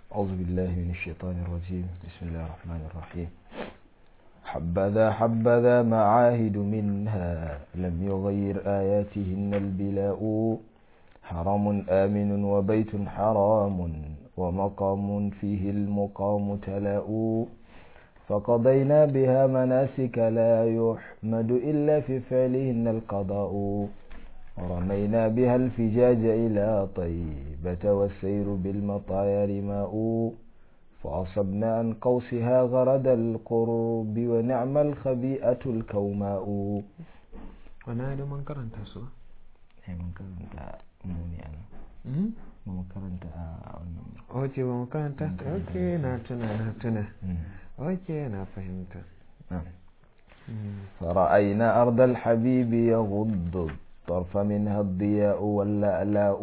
أعوذ بالله من الشيطان الرجيم بسم الله الرحمن الرحيم حبذا حبذا معاهد منها لم يغير آياتهن البلاء حرم آمن وبيت حرام ومقام فيه المقام تلاء فقضينا بها مناسك لا يحمد إلا في فعلهن القضاء ورمينا بها الفجاج إلى طيبة والسير بالمطايا رماء فأصبنا عن قوسها غرد القرب ونعم الخبيئة الكوماء wana da man karanta su ai mun karanta mu ne ana mun karanta a wannan oke ba mu karanta ok na tuna na tuna ok na fahimta فرأينا أرض الحبيب يغض الطرف منها الضياء واللألاء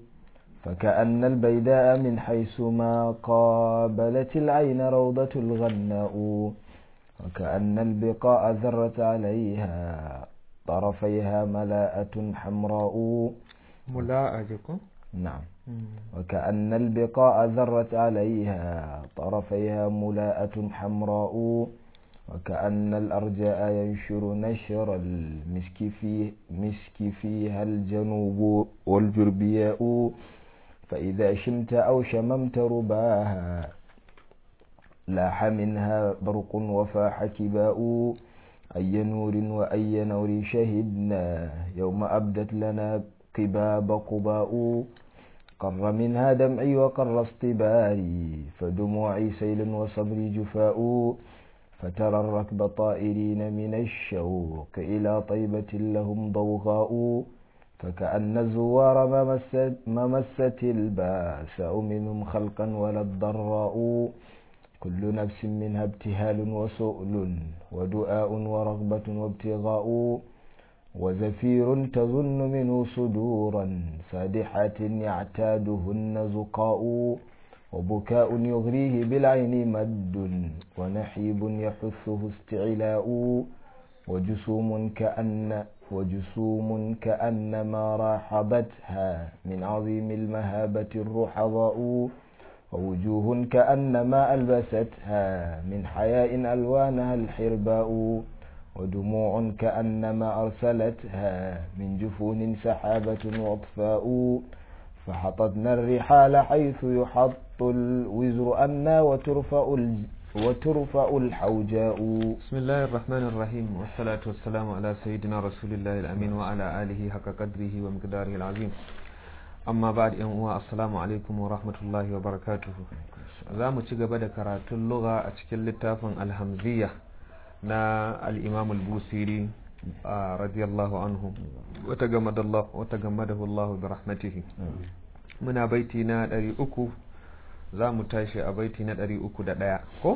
فكأن البيداء من حيث ما قابلت العين روضة الغناء وكأن البقاء ذرت عليها طرفيها ملاءة حمراء mula'a jiko نعم وكأن البقاء ذرت عليها طرفيها ملاءة حمراء وكأن الأرجاء ينشر نشر المسك فيه مسك فيها الجنوب والجربياء فإذا شمت أو شممت رباها لاح منها برق وفاح كباء أي نور وأي نور شهدنا يوم أبدت لنا قباب قباء قر منها دمعي وقر اصطباري فدموعي سيل وصبري جفاء فترى الركب طائرين من الشوق إلى طيبة لهم ضوغاء فكأن الزوار ما مست, ما مست الباساء منهم خلقا ولا الضراء كل نفس منها ابتهال وسؤل ودعاء ورغبة وابتغاء وزفير تظن منه صدورا سادحات يعتادهن زقاء وبكاء يغريه بالعين مد ونحيب يحثه استعلاء وجسوم كأن وجسوم كأنما راحبتها من عظيم المهابة الرحضاء ووجوه كأنما ألبستها من حياء ألوانها الحرباء ودموع كأنما أرسلتها من جفون سحابة وأطفاء فحطتنا الرحال حيث يحط الوزر أنا وترفع, وترفع الحوجاء بسم الله الرحمن الرحيم والصلاة والسلام على سيدنا رسول الله الأمين وعلى آله حق قدره ومقداره العظيم amma ba da uwa assalamu alaikum wa rahmatullahi wa barakatuhu za mu ci gaba da karatun lugha a cikin littafin alhamziya na al'imam al-busiri radiyallahu anhu wata gamadahu Allah bi rahmatihi muna baiti na ɗari uku za mu tashi a baiti na ɗari uku da ɗaya ko?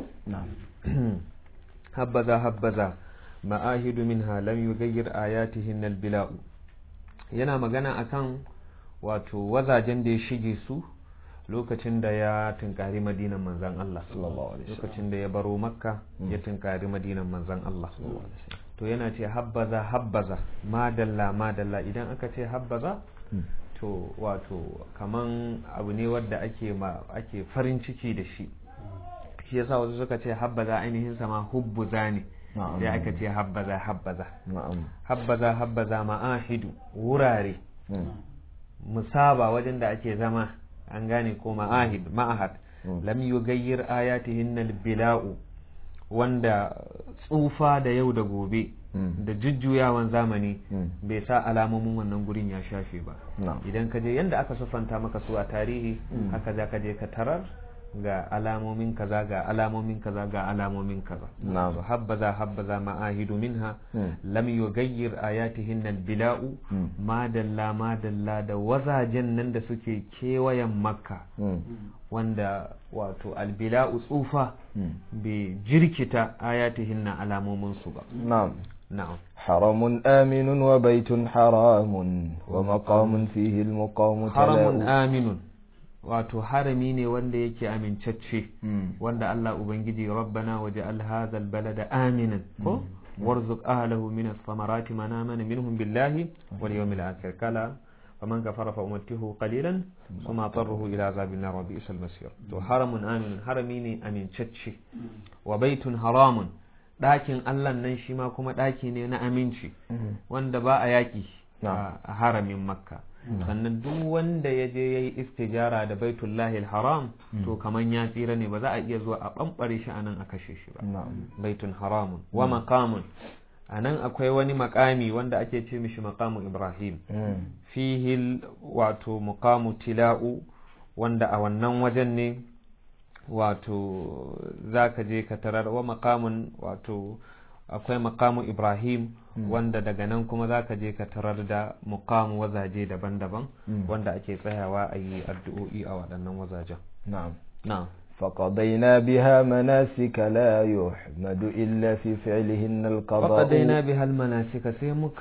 habbaza habbaza ma'ahidu minha lam yugayyir ayatihin albila'u yana magana akan wato wazajen da ya shige su lokacin da ya tunkari madinan manzan Allah lokacin da ya baro makka ya tunkari madinan manzan Allah to yana ce habbaza habbaza madalla madalla idan aka ce habbaza to wato kaman abu ne wadda ake ake farin ciki da shi shi yasa wasu suka ce habbaza ainihin sama hubbuza ne sai aka ce habbaza habbaza habbaza habbaza ma'ahidu wurare musaba wajen da ake zama an gane ko ma'ahid ma'ahad lam yugayyir ayatihin bila'u wanda tsufa da yau da gobe da jujjuyawan zamani bai sa alamomin wannan gurin ya shafe ba idan ka je yadda aka sufanta maka su a tarihi haka za ka je ka tarar ga alamomin kaza ga alamomin kaza ga alamomin kaza so habbaza habbaza ma'ahidu minha lam yughayyir ayatihin bila'u madalla madalla da wazajen nan da suke kewayen makka wanda wato albila'u tsufa bai jirkita ayatihin na alamomin su ba na'am na'am حرم آمن وبيت حرام ومقام فيه المقام haramun aminun wato harami ne wanda yake amincacce wanda Allah ubangiji rabbana waje hadha albalada aminan ko warzuq ahlahu min ath-thamarati man amana minhum billahi wal yawmil akhir kala faman kafara fa umattihu qalilan kuma tarruhu ila azabin nar wa bi'sal masir to haramun amin harami ne amincacce wa baitun haramun ɗakin Allah nan shi ma kuma ɗaki ne na aminci wanda ba a yaƙi a haramin makka sannan duk wanda ya je ya yi istijara da baitullahi haram to kaman ya tsira ne ba za a iya zuwa a ɓamɓare shi a nan a kashe shi ba baitun haramun wa maqamun a nan akwai wani makami wanda ake ce mishi makamu ibrahim fihi wato muqamu tila'u wanda a wannan wajen ne wato za ka je ka tarar wa makamun wato akwai makamu ibrahim wanda daga nan kuma za ka je ka tarar da mukamu wazaje daban-daban wanda ake tsayawa a yi addu'o'i a waɗannan wazajen na'am na'am فقضينا بها مناسك لا يحمد إلا في فعلهن القضاء فقضينا بها المناسك سيمك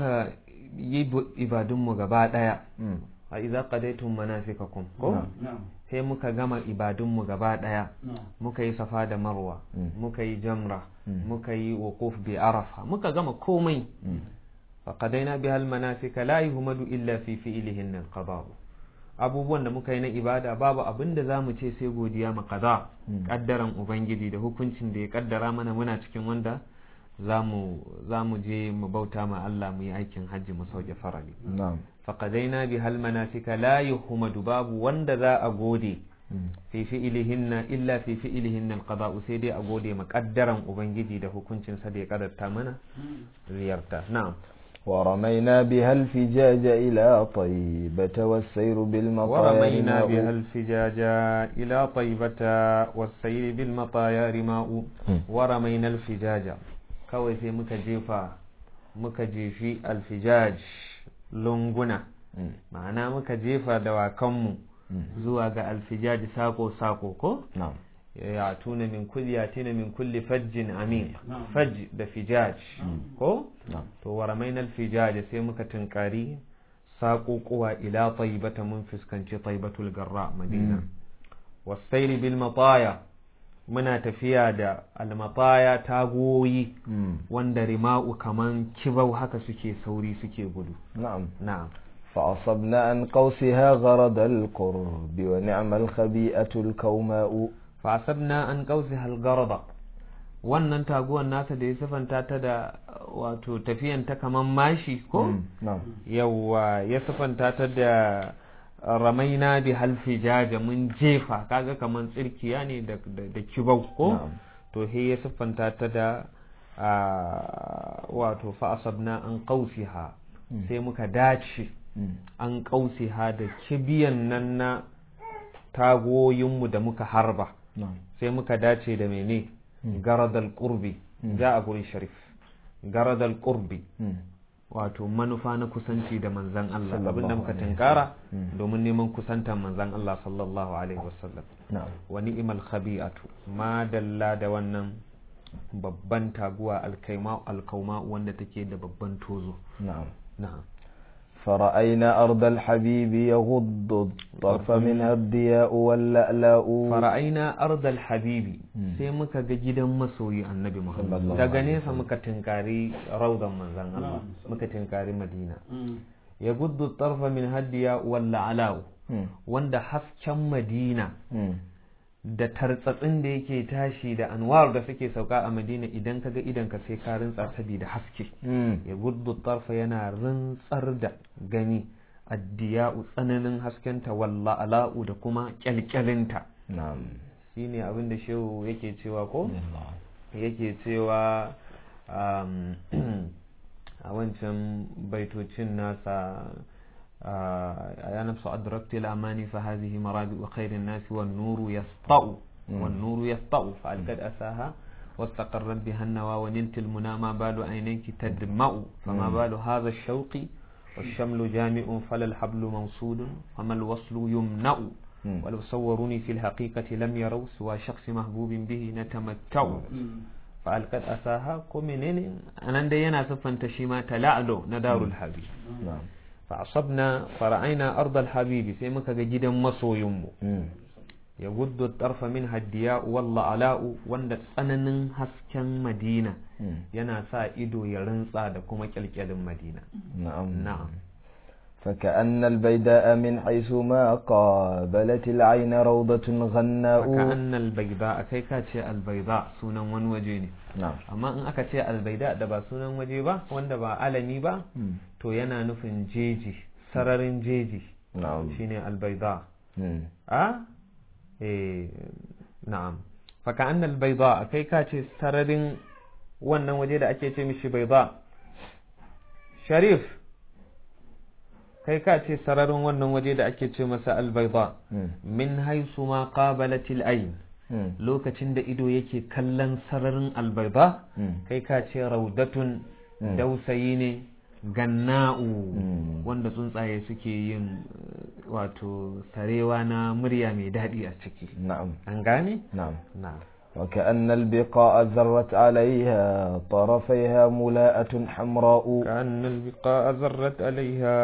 يب إبادم مغبا إذا قضيتم مناسككم sai muka gama ibadunmu gaba ɗaya muka yi safa da marwa muka yi jamra muka yi wuquf bi arafa muka gama komai faqadaina bihal manasika la yuhmadu illa fi fi'lihin al abubuwan da muka yi na ibada babu abin da za mu ce sai godiya ma kaza kaddaran ubangiji da hukuncin da ya kaddara mana muna cikin wanda za mu je mu bauta ma Allah mu yi aikin hajji mu sauke farali faqadaina bi hal manasika la yuhmadu babu wanda za a gode fi fi'ilihinna illa fi fi'ilihinna alqada'u sai dai a gode ma kaddaran ubangiji da hukuncin sa da ya kaddarta mana ziyarta na'am ورمينا بها الفجاج إلى طيبة والسير بالمطايا ورمينا رماء. بها الفجاج إلى طيبة والسير بالمطايا رماء ورمينا الفجاج kawai sai muka jefa muka jefi alfijaj lunguna ma'ana muka jefa dawakanmu zuwa ga alfijaj sako-sako ko نعم ya tuna min kulli ya tuna min kulli fajjin amin fajj da fijaj ko نعم to waramain alfijaj sai muka tunkari saƙoƙuwa ila taibata mun fuskanci taibatul garra madina wasairi bil mataya muna tafiya da almataya tagoyi wanda rima'u kaman kibau haka suke sauri suke gudu نعم na'am فأصبنا عن قوسها غرض القرب ونعم الخبيئة الكوماء fasabna an kausi halgarada wannan taguwan nasa da ya sifanta ta da wato tafiyan ta kaman mashi ko نعم yawa ya sifanta ta da ramaina bi halfijaja mun jefa kaga kaman tsirkiya ne da, da, da kibau ko نعم to he ya siffanta ta da ah, wato fa'asabna an qausiha sai muka dace an qausiha da kibiyan nan na tagoyinmu da muka harba نعم sai muka dace da mene garadal qurbi ja a gurin sharif garadal qurbi wato manufa na kusanci da manzan Allah Sallallahu abinda muka alaihi tunkara Mm. domin neman kusantar manzan Allah sallallahu alaihi wasallam نعم wa ni'mal khabi'atu ma dalla da wannan babban taguwa alkaima alkauma wanda take da babban tozo نعم na'am فرأينا أرض الحبيب يغض الطرف منها الضياء واللألاء fara'aina ardal habibi Mm. sai muka ga gidan masoyi annabi Muhammad Sallallahu daga alaihi nesa muka tinkari raudan manzan Allah muka tinkari Madina ya guddu tarfa min haddiya walla alau مم. wanda hasken Madina مم. da tartsatsin da yake tashi da anwar da suke sauka a Madina idan kaga idan ka sai ka rintsa saboda haske مم. ya guddu tarfa yana rintsar da gani addiya'u tsananin haskenta walla ala'u da kuma kyalkyalinta نعم shine abin da shehu yake cewa ko yake cewa um, a wancan baitocin nasa a ya nafsu adrakti al'amani fa hazihi marabi wa khairin nasi wan nuru yasta'u wan nuru yasta'u fa alqad asaha واستقرت بها النوى ونلت المنى ما بال عينيك تدمع فما بال هذا الشوق والشمل جامع فلا الحبل موصول فما الوصل يمنع مم. ولو صوروني في الحقيقة لم يروا سوى شخص محبوب به نتمتع فألقت أساها كمنين أنا دي أنا سفن تشيما تلعلو ندار الحبيب نعم فعصبنا فرأينا أرض الحبيب سيمك جدا مصو يمو مم. يغض الطرف منها الدياء والله علاء وند tsananin hasken Madina مم. yana sa ido ya rantsa da kuma kyalkyalin Madina نعم na'am فكأن البيداء من حيث ما قابلت العين روضة غناء فكأن البيداء كي كاتشي البيداء سونا ون وجيني نعم amma in aka ce albaida da ba sunan waje ba wanda ba alami ba to yana nufin jeji sararin jeji نعم shine albaida مم. a eh na'am faka annal baida kai ka ce sararin wannan waje da ake ce mishi baida sharif kai ka ce sararin wannan waje da ake ce masa albaida مم. min haisu ma qabalatil ayn مم. lokacin da ido yake kallon sararin albaida مم. kai ka ce raudatun Mm. dausayi ne ganna'u Mm. wanda tsuntsaye suke yin eh, wato sarewa na murya mai daɗi a ciki نعم an gane? نعم na وكأن البقاء ذرت عليها طرفيها ملاءة حمراء كأن البقاء زرت عليها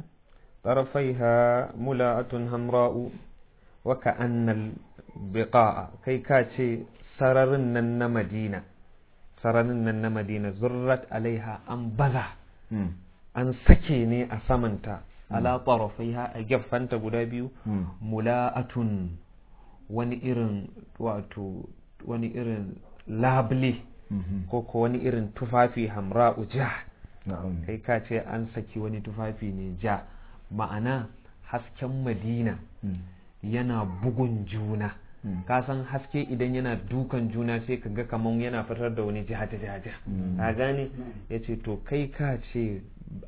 طرفيها ملاءة همراء وكأن البقاء كي كاتي سررن مدينة سررن مدينة زرت عليها أنبذا مم. an sake ne a samanta ala tarafaiha a gefanta guda biyu مم. mula'atun wani irin wato wani irin labule مم. ko ko wani irin tufafi hamra'u ja نعم kai ka ce an saki wani tufafi ne ja ma'ana hasken madina مم. yana bugun juna Mm. ka san haske idan yana dukan juna sai ka ga kaman yana fitar da wani jiha jiha jiha Mm. ka gane ya ce to kai ka ce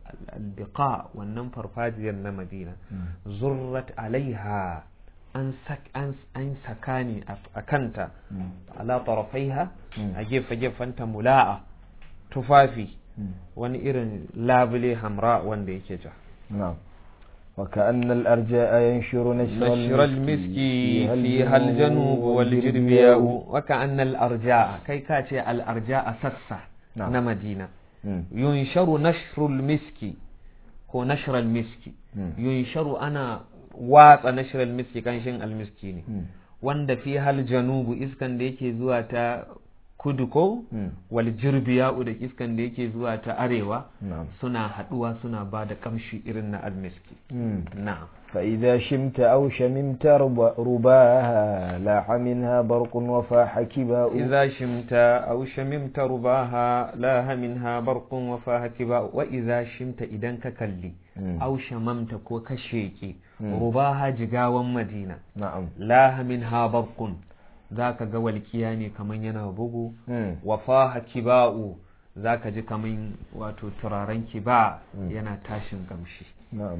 albiqa wannan farfajiyar na madina Mm. zurrat alaiha an sak an an saka ne a a kanta مم. ala tarafaiha Mm. a gefe gefenta mula'a tufafi مم. wani irin labule hamra wanda yake ja نعم وكأن الأرجاء ينشر نشر, نشر المسك فيها الجنوب والجربياء وكأن الأرجاء كي كاتي الأرجاء سسة نعم. نمدينة مم. ينشر نشر المسك هو نشر المسك مم. ينشر أنا watsa nashirar miski kanshin almiski ne مم. wanda fi hal janubu iskan da yake zuwa ta kudu ko مم. wal jirbiya'u da iskan da yake zuwa ta arewa نعم suna haduwa suna ba da kamshi irin na almiski مم. na'am فإذا شمت أو شممت رب- رباها لاح منها برق وفاح كباء إذا شمت أو شممت رباها لاها منها برق وفاها كباء وإذا شمت إذا ككلي مم. أو شممت كو كشيكي مم. رباها جغاوا مدينة نعم لاها منها برق ذاك قوى الكياني كمن ينابغو مم. وفاها كباء ذاك جي كمن واتو ترارن كباء مم. ينا تاشن قمشي نعم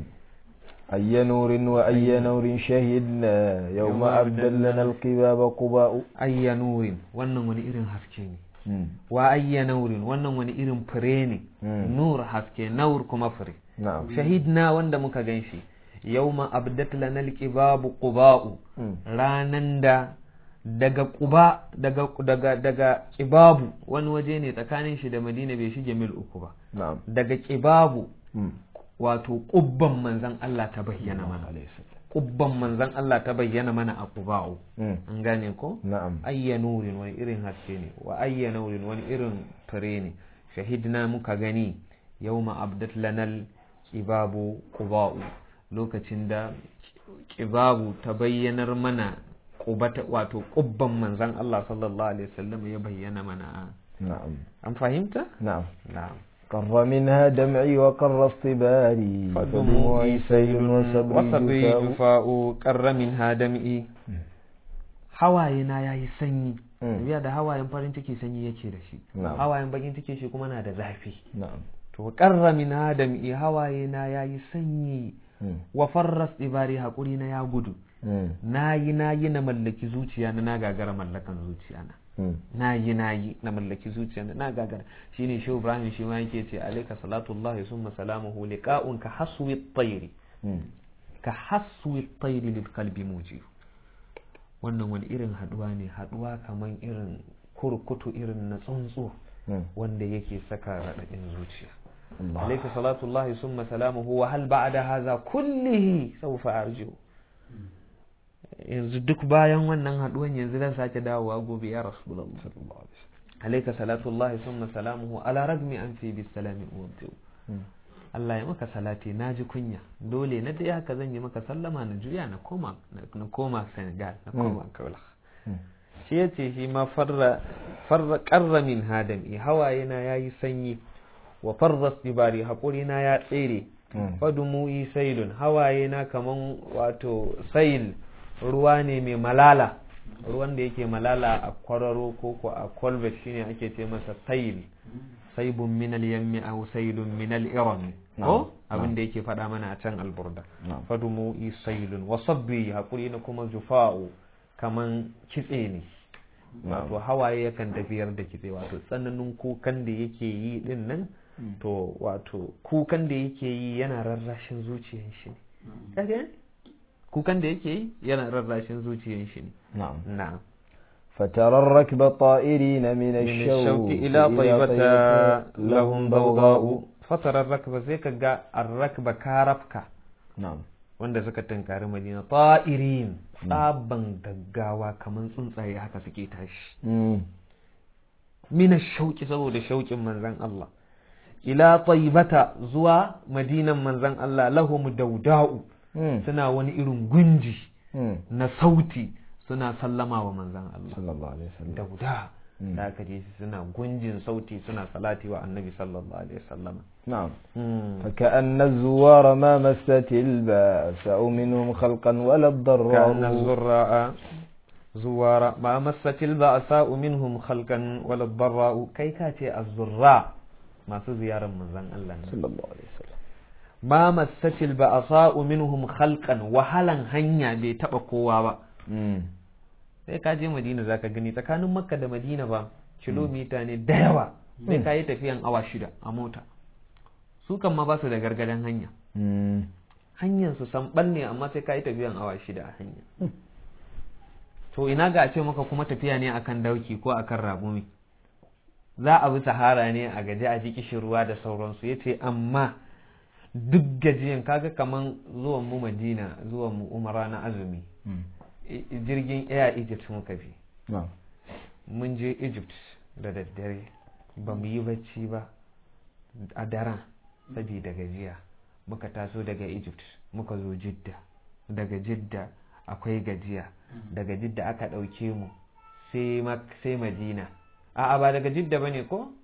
أي نور وأي نور شهدنا يوم يوم أبدل لنا القباب قباء أي نور wannan wani irin haske ne مم. wa ayya naurin wannan wani irin fure ne Mm. nur haske naur kuma fure نعم shahidna wanda muka gan shi yawma abdat lana alqibabu quba'u مم. ranan da daga quba daga daga daga qibabu wani waje ne tsakanin shi da madina bai shige mil uku ba نعم daga qibabu مم. wato kubban manzon Allah ta bayyana mana عليه السلام kubban manzon Allah ta bayyana mana a quba'u مم. an gane ko نعم ayya nurin wani irin haske ne wa ayya nurin wani irin fure ne shahidna muka gani yawma abdat lanal kibabu quba'u lokacin da kibabu ta bayyanar mana qubata wato kubban manzon Allah sallallahu alaihi wasallam ya bayyana mana نعم an fahimta نعم na'am قر منها دمعي وقر اصطباري فدموعي سيل وصبري وصبري جفاء جفاء قر منها دمعي hawaye na yayi sanyi Mm. biya da hawayen farin ciki sanyi yake da shi Na'am. hawayen bakin ciki shi kuma na da zafi نعم to qarra min adami hawaye na yayi sanyi مم. wa farras ibari hakuri na ya gudu مم. nayi nayi na mallaki zuciya na na gagara mallakan zuciya na مم. nayi nayi na mallaki zuciya na na gagara shine shehu ibrahim shi ma yake ce alayka salatullahi summa salamuhu liqa'un ka haswi at-tayri مم. ka haswi at-tayri lil qalbi mujib wannan wani irin haduwa ne haduwa kaman irin kurkutu irin na tsuntsu مم. wanda yake saka raɗaɗin zuciya الله عليك صلاة الله ثم سلامه وهل بعد هذا كله سوف أرجو yanzu duk bayan wannan haduwan yanzu zan sake dawowa gobe ya rasulullah alayka salatullahi thumma salamuhu ala ragmi an fi bis salami uwaddu مم. Allah ya maka salati na ji kunya dole na dai haka zan yi maka sallama na juya na koma na koma Senegal na koma Kaula shi ya ce shi ma farra farra qarra min hadami hawaye na yayi sanyi wa farra sibari hakuri na ya tsere fadumu'i sailun hawaye na kaman wato sail ruwa ne mai malala ruwan da yake malala a kwararo ko ko a kolbet shine ake ce masa sail saibun min al-yammi aw sailun min al-iram ko abin da yake faɗa mana a can alburda fadumu'i sailun wa sabbi hakuri na kuma jufa'u kaman kitse ne wato hawaye yakan tafiyar da kitse wato tsananin kukan da yake yi din nan to wato kukan da yake yi yana rarrashin zuciyar shi ne kukan da yake yi yana rarrashin zuciyar shi ne na'am na'am فترى الركب طائرين من من الشوق الشوك إلى طيبة لهم ضوضاء فترى الركب زي كجا الركب كاربكا نعم wanda suka tunkari madina ta'irin tsaban gaggawa kamar tsuntsaye haka suke tashi mina shauki saboda shauƙin manzan Allah ila taibata zuwa madinan manzan Allah lahum dauda'u suna wani irin gunji na sauti suna sallama wa manzan Allah sallallahu alaihi wasallam dauda da aka je suna gunjin sauti suna salati wa annabi sallallahu alaihi wasallam نعم فكأن الزوار ما مست البأساء منهم خلقا ولا الضراء كأن الزراء زوار ما مست البأساء منهم خلقا ولا الضراء كي كاتي الزراء ما زيارة من زن الله صلى الله عليه وسلم ما مست البأساء منهم خلقا وهلا هنيا بيتبقى قوة sai ka je madina zaka gani tsakanin makka da madina ba kilomita ne da yawa sai ka yi tafiyan awa shida a mota su kan ma ba su da gargadan hanya hanyar su sanɓal ne amma sai ka yi tafiyan awa shida a hanya to ina ga a ce maka kuma tafiya ne akan dauki ko akan rabumi za a bi sahara ne a gaji a ji ruwa da sauransu ya ce amma duk gajiyan kaga kaman zuwan mu madina zuwan mu umara na azumi jirgin air egypt muka bi mun je egypt da daddare ba mu yi bacci ba a daren saboda gajiya muka taso daga egypt muka zo jidda daga jidda akwai gajiya daga jidda aka ɗauke mu sai madina a'a ba daga jidda ba ne ko?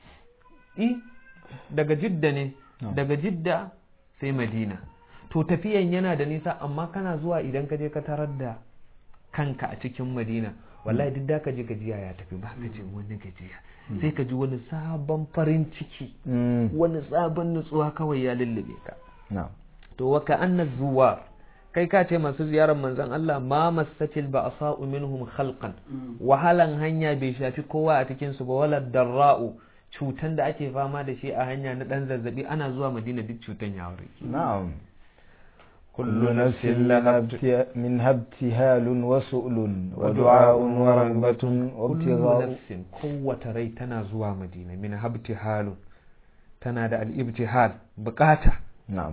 i daga jidda ne daga jidda sai madina to tafiyan yana da nisa amma kana zuwa idan ka je ka tarar da kanka a cikin madina wallahi duk da ka je gajiya ya tafi ba ka je wani gajiya sai ka ji wani sabon farin ciki wani sabon nutsuwa kawai ya lullube ka to wa ka anna zuwa kai ka ce masu ziyarar manzon Allah ma masatil ba asa'u minhum khalqan wahalan hanya bai shafi kowa a cikin su ba wala darra'u cutan da ake fama da shi a hanya na dan zazzabi ana zuwa madina duk cutan ya warke na'am كل نفس لها منها ابتهال وسؤل ودعاء ورغبة وابتغاء نفس قوة ري تنا زوا مدينة منها ابتهال تنا دا الابتهال بقاتا نعم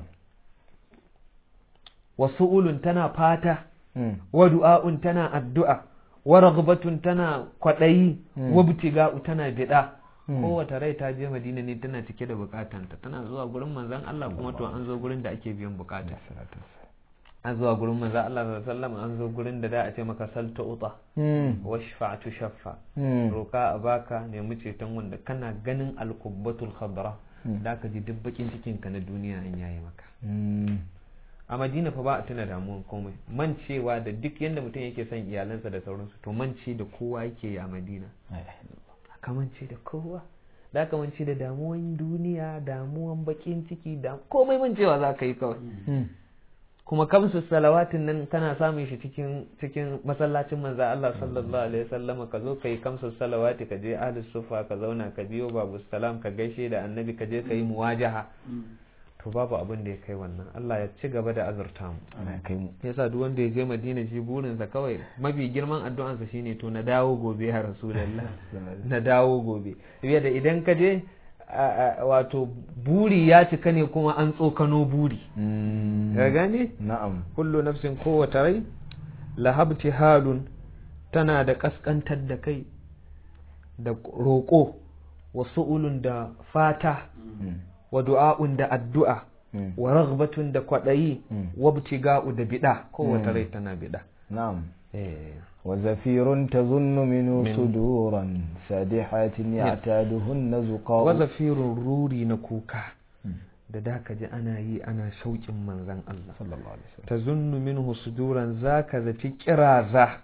وسؤل تنا فاتا ودعاء تنا الدعاء ورغبة تنا قطعي وابتغاء تنا بدا kowace rai ta je madina ne tana cike da bukatanta tana zuwa gurin manzan Allah kuma to an zo gurin da ake biyan bukata an zuwa gurin manzan Allah sallallahu an zo gurin da da a ce maka salta uta wa shafa'atu shaffa roka a baka nemi ceton wanda kana ganin alqubbatul khadra da ka ji duk bakin cikin ka na duniya an yayi maka a madina fa ba a tuna damuwan komai mancewa da duk yadda mutum yake son iyalansa da sauransu to mance da kowa yake yi a madina kamance da kowa da kamance da damuwan duniya damuwan bakin ciki da komai mancewa za ka yi kawai kuma kamsu salawatin nan kana samun shi cikin cikin masallacin manza Allah sallallahu alaihi wasallam ka zo ka yi kamsu salawati ka je ahlus sufa ka zauna ka biyo babu salam ka gaishe da annabi ka je ka yi muwajaha to babu abin da ya kai wannan Allah ya ci gaba da azurta mu ana kai mu yasa duk wanda ya je Madina shi burinsa kawai mafi girman addu'ansa shine to na dawo gobe ya Rasulullah na dawo gobe da idan ka je wato buri ya cika ne kuma an tsokano buri ka gane na'am kullu nafsin kowace rai lahabti halun tana da kaskantar da kai da roƙo wasu ulun da fata wa du'a'un da addu'a wa raghbatun da kwaɗayi wa btiga'u da bida kowace rai tana bida نعم eh وزفير تظن منه صدورا سادحات يعتادهن زقاء wazafirun ruri na kuka da da ka ji ana yi ana shauƙin manzan Allah صلى الله عليه وسلم ta zunnu minhu suduran zaka zaci kiraza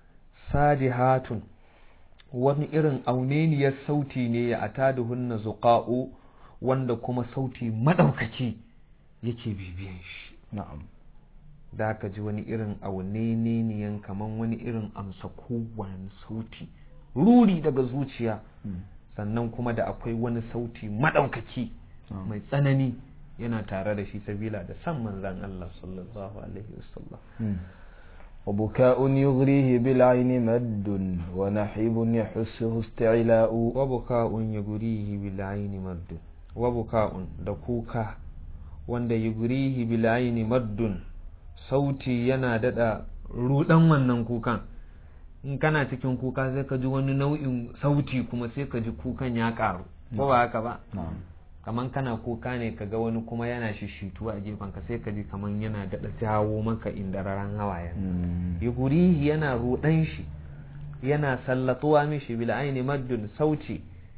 sadihatun wani irin auneniyar sauti ne ya ataduhunna zuqa'u wanda kuma sauti madaukaki yake bibiyan shi نعم da ka ji wani irin auneniyan kaman wani irin amsa kowane sauti ruri daga zuciya sannan kuma da akwai wani sauti madaukaki mai tsanani yana tare da shi sabila da san manzan Allah sallallahu alaihi wasallam مم. وبكاء يغريه بالعين مد ونحيب يحسه استعلاء wa buka'un yugrihi bil aini maddun wa buka'un da kuka wanda yugrihi bil aini maddun sauti yana dada rudan wannan kukan in kana cikin kuka sai ka ji wani nau'in sauti kuma sai ka ji kukan ya karu ko ba haka ba نعم kaman kana kuka ne ka ga wani kuma yana shishituwa a gefen ka sai ka ji kaman yana dada jawo maka indararan hawayen مم. yugurihi yana rudan shi yana sallatuwa mishi bil aini maddun sauti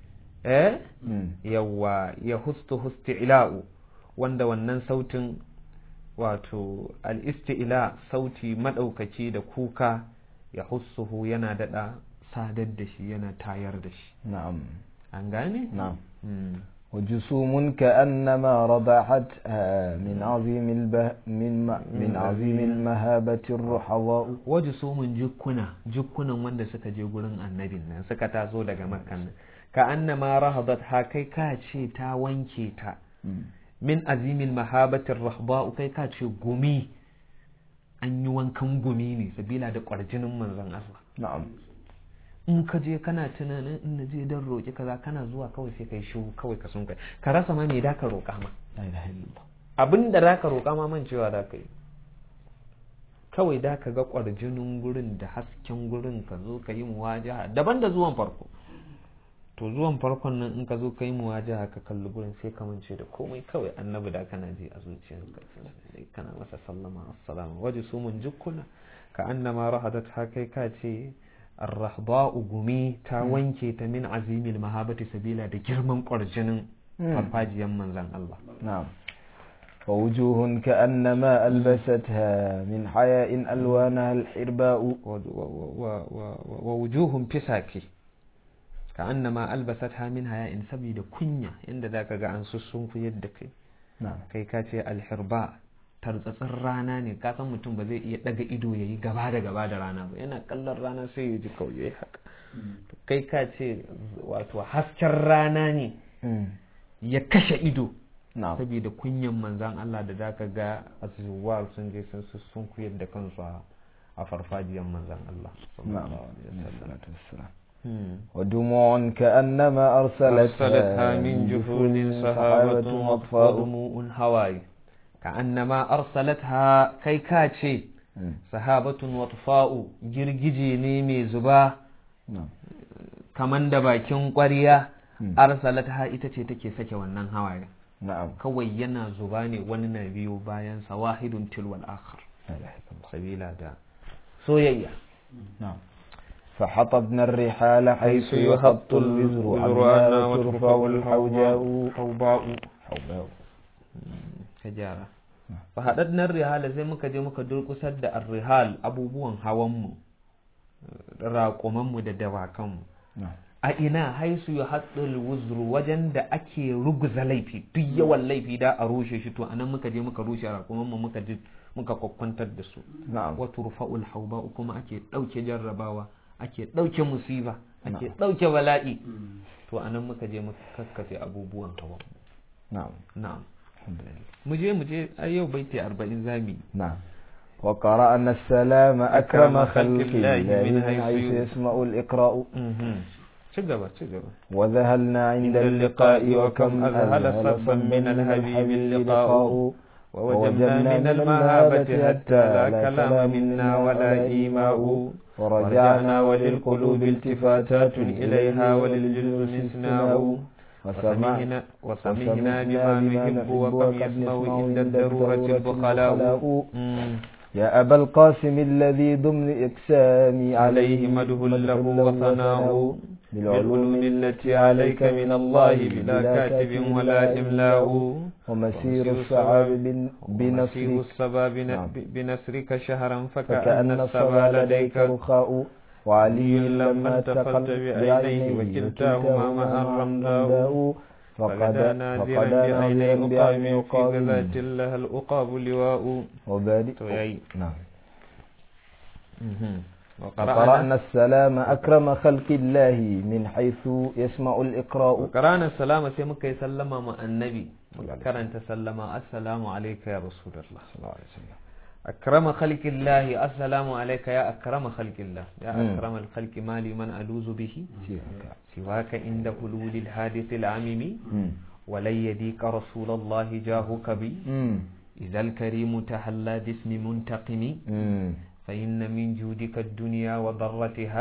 eh مم. yawa ya hustu husti'la'u wanda wannan sautin wato al-isti'la sauti madaukaki da kuka ya hussuhu yana dada sadar da shi yana tayar da shi نعم an gane نعم Mm. وجسوم كأنما رضعتها من عظيم البه من م- من عظيم المهابة الرحضاء waje somin jukkuna jukkunan wanda suka je gurin annabin nan suka taso daga makkan nan ka annama rahadat ha kai ka ce ta wanke ta min azimin mahabatin rahba'u kai ka ce gumi an yi wankan gumi ne sabila da kwarjinin manzon Allah نعم in ka je kana tunanin in na je dan roƙi kaza kana zuwa kawai sai kai shiru kawai ka sun kai ka rasa ma me da ka roƙa ma لا إله إلا الله abin da za ka roƙa ma man cewa da ka yi kawai da ka ga ƙwarjinin gurin da hasken gurin ka zo ka yi muwajaha daban da zuwan farko to zuwan farkon nan in ka zo ka yi muwajaha ka kalli gurin sai ka mance da komai kawai annabi da kana ji a zuciyarka kana masa sallama assalamu waje su mun jukkuna ka annama rahadat ha kai ka ce arrahba'u gumi ta wanke ta min azimil mahabati sabila da girman ƙwarjinin farfajiyan manzan Allah نعم ووجوه كأنما ألبستها من حياء ألوانها الحرباء ووجوه فساكي كأنما ألبستها من حياء سبيل كنيا عند ذاك عن سسون في يدك نعم kai ka ce alhirba tartsatsin rana ne ka san mutum ba zai iya daga ido ya yi gaba da gaba da rana ba yana kallon rana sai ya ji kawai ya yi haka kai ka ce wato hasken rana ne ya kashe ido نعم saboda kunyan manzan Allah da zaka ga azuwar sun je sun sun kuyar da kansu a a farfajiyar manzan Allah نعم sallallahu alaihi عليه wasallam. الصلاة والسلام Hmm. ودموع كأنما أرسلتها أرسلتها من جفون صحابة وأطفاء دموع هواي كأنما أرسلتها كي كاتشي صحابة وأطفاء جرجي نيمي زبا نعم kaman da bakin ƙwarya Hmm. arsalatha ita ce take sake wannan hawaye نعم kawai yana zuba ne wani na biyo bayan sa wahidun tilwal akhar لا إله إلا الله sabila da soyayya نعم فحطبنا الرحال حيث يحط الوزر عنها وترفع الحوجاء hauba'u حوجاء ka gyara fa haɗaɗɗen rihala sai muka je muka durƙusar da arrihal abubuwan hawanmu raƙumanmu da dawakanmu نعم a ina haisu ya haɗul wuzru wajen da ake ruguza laifi duk yawan laifi da a rushe shi to anan muka je muka rushe raƙumanmu muka je muka kwakwantar da su نعم wa turfa'ul hauba kuma ake ɗauke jarrabawa ake ɗauke musiba ake ɗauke bala'i to anan muka je muka kakkafe abubuwan hawan نعم na'am الحمد لله mu je mu je ai yau baiti 40 zami نعم وقرأنا السلام أكرم أكرم خلق خلق الله الله من من حيث حيث يسمع الإقراء ci gaba ci gaba وذهلنا عند اللقاء وكم أذهل صبا من الحبيب اللقاء ووجدنا من المهابة حتى لا كلام منا ولا إيماء ورجعنا وللقلوب التفاتات إليها وللجلد استثناء وسمعنا وسمعنا بما نحب وكم يسمع عند الضرورة البخلاء يا أبا القاسم الذي ضمن إقسامي عليه مده له وثناء بالعلوم التي عليك من الله بلا كاتب ولا إملاء ومسير الصعاب بنصر بنصرك الصبا بن- بنصرك شهرا فكأن فكأن الصبا الصبا لديك لديك رخاء وعلي لما لما التقلت التقلت بعينيه وكلتاهما معا رمداء فقد فغدا نازلا فقد بعيني نازلا أقام بعين في غزاة قام لها الأقاب لواء وبادئ تو yayi. نعم وقرأنا وقرأنا السلام أكرم خلق الله من حيث يسمع الإقراء وقرأنا السلام sai muka yi sallama ma annabi muka karanta sallama assalamu alayka ya rasulullah sallallahu alaihi wasallam akrama khalqillahi assalamu alayka ya akrama khalqillah ya Mm. akrama alkhalqi mali man aluzu bihi siwaka inda hululil hadith al'amimi ولن يديك رسول الله جاهك بي إذا الكريم تحلى باسم منتقم فإن من جودك الدنيا وضرتها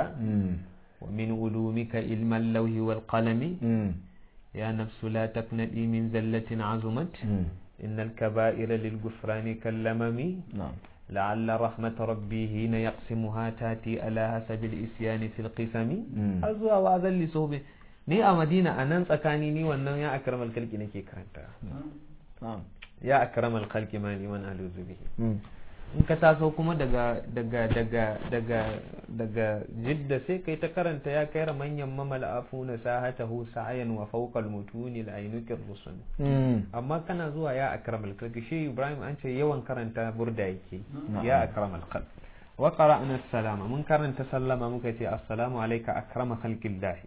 ومن علومك علم اللوح والقلم يا نفس لا تقنئي من زلة عظمت إن الكبائر للغفران كاللمم نعم لعل رحمة ربي حين يقسمها تاتي على حسب الإسيان في القسم Mm. أزوا وأذل صوبي ni a madina a nan tsakani ni wannan ya akramal kalki nake karanta نعم ya akramal kalki ma liman aluzu bihi in ka taso kuma daga daga daga daga daga jidda sai kai ta karanta ya kai manyan mamal afuna sahatahu sa'ayan wa fawqa al-mutuni al-ainukir rusul amma kana zuwa ya akramal kalki shi ibrahim an ce yawan karanta burda yake ya akramal kalki wa qara'na salama mun karanta sallama muka ce assalamu alayka akrama khalqillah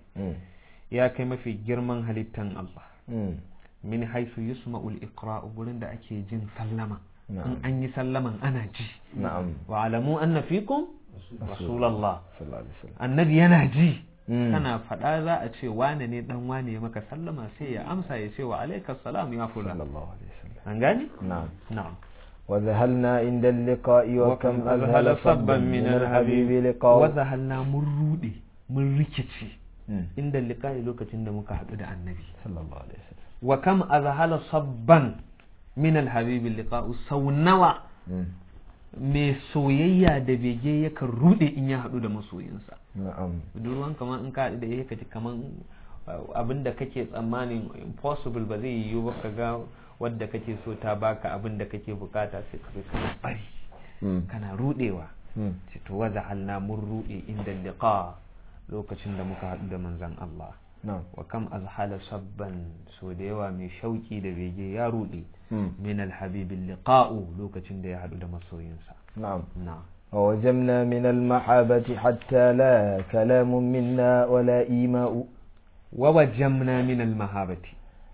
ya kai mafi girman halittan Allah min haisu yusma'ul iqra'u gurin da ake jin sallama in نعم an yi sallaman ana ji نعم wa alamu anna fikum rasulullah صلى الله عليه وسلم annabi yana ji Mm. kana faɗa za a ce wane ne dan wane ya maka sallama sai ya amsa ya ce wa alaika salam ya صلى fula الله عليه وسلم an gani نعم na'am وذهلنا عند اللقاء وكم أذهل أذهل صبا من الحبيب لقاء wazahalna mun rude mun rikici مم. inda liqa'i lokacin da muka haɗu da annabi صلى الله عليه وسلم wa kam azhala sabban min alhabibi liqa'u sau nawa مم. mai soyayya da bege yakan rude in ya haɗu da masoyinsa نعم budurwan kamar in ka haɗu da ya kaji kamar abin da kake tsammanin impossible ba zai yiwu ba ka ga wadda kake so ta baka abin da kake bukata sai ka zo kana bari مم. kana rudewa مم. ce to waza halna mun rude inda liqa lokacin da muka haɗu da manzon Allah نعم wa kam azhala sabban so da yawa mai shauki da bege ya rude مم. min alhabibin liqa'u lokacin da ya haɗu da masoyinsa نعم na ووجمنا من المحابة حتى لا كلام منا ولا إيماء wa wajamna min almahabati